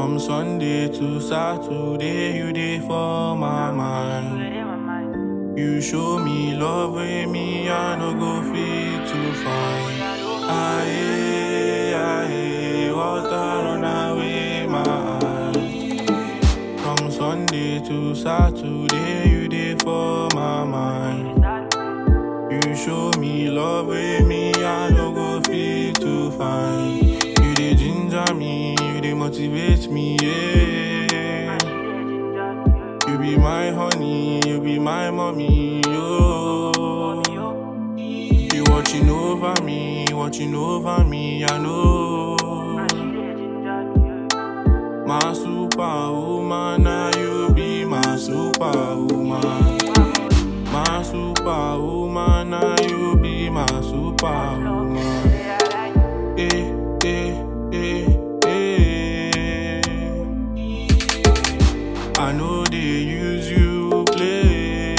From Sunday to Saturday, you day for my mind. You show me love with me, I no go fit to find. Aye, aye, water run away my eye. From Sunday to Saturday, you day for my mind. You show me love with me, I no go fit to find. You dey ginger me, you dey motivate me, yeah. You be my honey, you be my mommy, yo. You watching over me, watching over me, I know. My superwoman, now you be my superwoman. My superwoman, now you be my superwoman. Eh, eh, eh, eh. I know they use you play.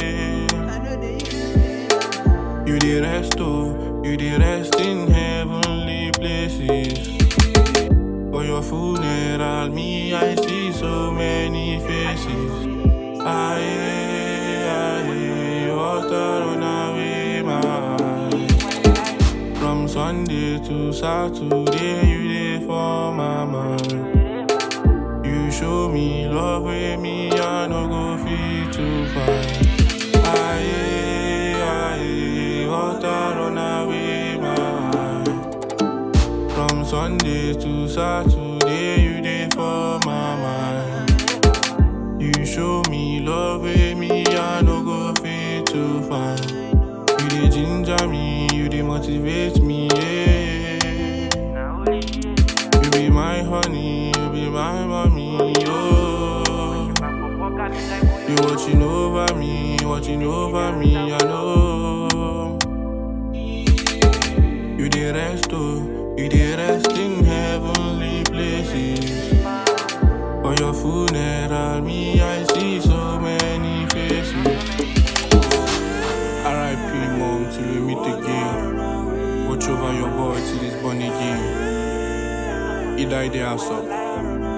You the rest, oh, you the rest in heavenly places. For your funeral, me, I see so many faces. Aye, aye, water run away my eyes. From Sunday to Saturday, you there for my mind. You show me love with me, I no go fit to find. Aye, aye, water run away my eyes. From Sunday to Saturday, you there for my mind. You show me love with me, I no go fit to find. You dey ginger me, you dey motivate me, yeah. You be my honey, you be my mommy, oh. You watching over me, watching over me, I know. You dey rest, oh, you dey rest in heavenly places. For your funeral, me, I see so many faces. R.I.P. mom, till we meet again. Watch over your boy till he's born again. He died there, so.